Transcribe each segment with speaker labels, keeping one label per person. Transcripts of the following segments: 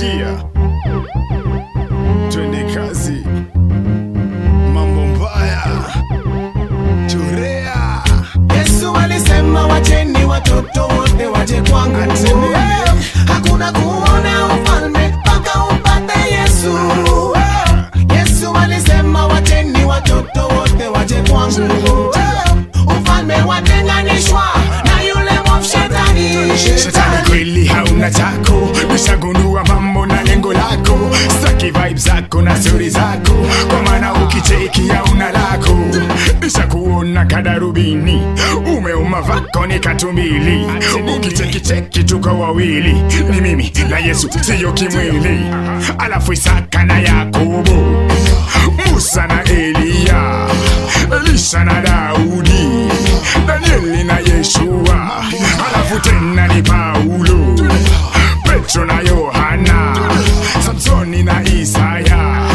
Speaker 1: Chia, twende kazi, mambo mbaya, chorea
Speaker 2: Yesu alisema wacheni watoto wote waje kwangu, hakuna kuona ufalme mpaka upate Yesu. Yesu alisema wacheni watoto wote waje kwangu, ufalme watenganishwa na yule mwovu shetani.
Speaker 1: Shetani kweli hauna chako, nishagundua mambo na lengo lako, staki vibe zako na stori zako, kwa maana ukicheki hauna lako. Nishakuona kadarubini, umeuma vako ni katumbili, ukicheki cheki tuko wawili, ni mimi na Yesu, siyo kimwili. Alafu Isaka na Yakobo, Musa na Eliya, Elisha na Daudi, Danieli na Yeshua, alafu tena ni Paulo, Petro na Yohana, Samsoni na Isaya.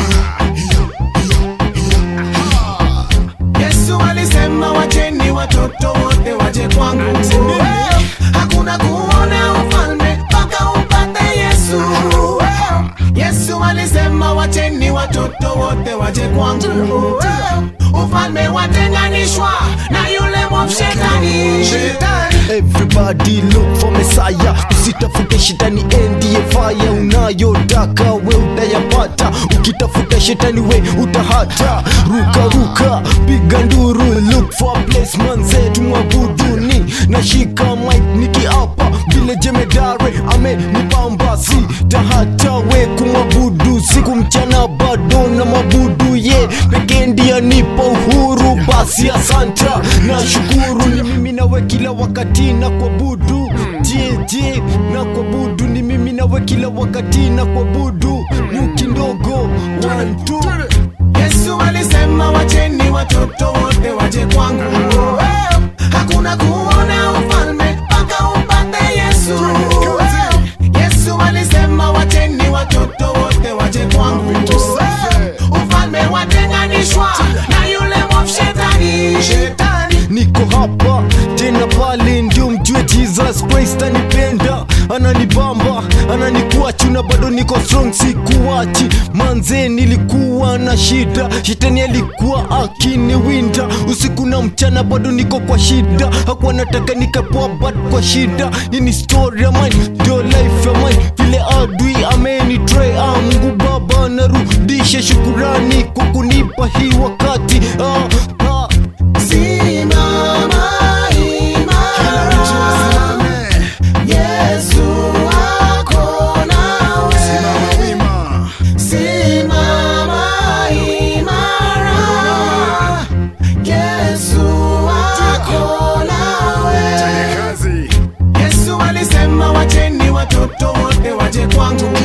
Speaker 2: Yesu alisema wacheni watoto wote waje kwangu, hakuna kuona ufalme mpaka upate Yesu. Yesu alisema wacheni watoto wote waje kwangu, ufalme watenganishwa na yule mwovu shetani.
Speaker 3: Everybody look for Messiah, usitafute shetani ndiye fire unayotaka we utayapata, ukitafuta shetani we utahata. Ruka ruka, piga nduru, look for a place manze tumwabuduni, nashika mic nikiapa vile jemedare amenipamba, si tahata we kumwabudu siku mchana bado na mabudu ye pekee ndiye nipa uhuru, basi asanta na shukuru ni mimi nawe kila wakati na kuabudu je je na kuabudu ni mimi nawe kila wakati na kuabudu nyuki ndogo one two
Speaker 2: Yesu alisema wacheni watoto wote waje kwangu, hakuna kuona ufalme mpaka upate Yesu. Yesu alisema wacheni watoto wote waje kwangu, ufalme watenganishwa na yule mwovu shetani.
Speaker 3: niko hapa tena pale ndio mjue jesus christ anipenda ananibamba ananikuwa chuna bado niko strong sikuwachi manze nilikuwa na shida shetani alikuwa akiniwinda usiku na mchana bado niko kwa shida hakuwa nataka nikapoa but kwa shida nini story ya mine ndio life ya mine vile adui amenitray ah, mungu baba narudisha shukurani kwa kunipa hii wakati ah, ah.
Speaker 2: Simama imara, Yesu ako nawe.
Speaker 1: Simama wima,
Speaker 2: Simama imara, Yesu ako nawe.
Speaker 1: twende kazi,
Speaker 2: Yesu alisema wacheni watoto wote waje kwangu,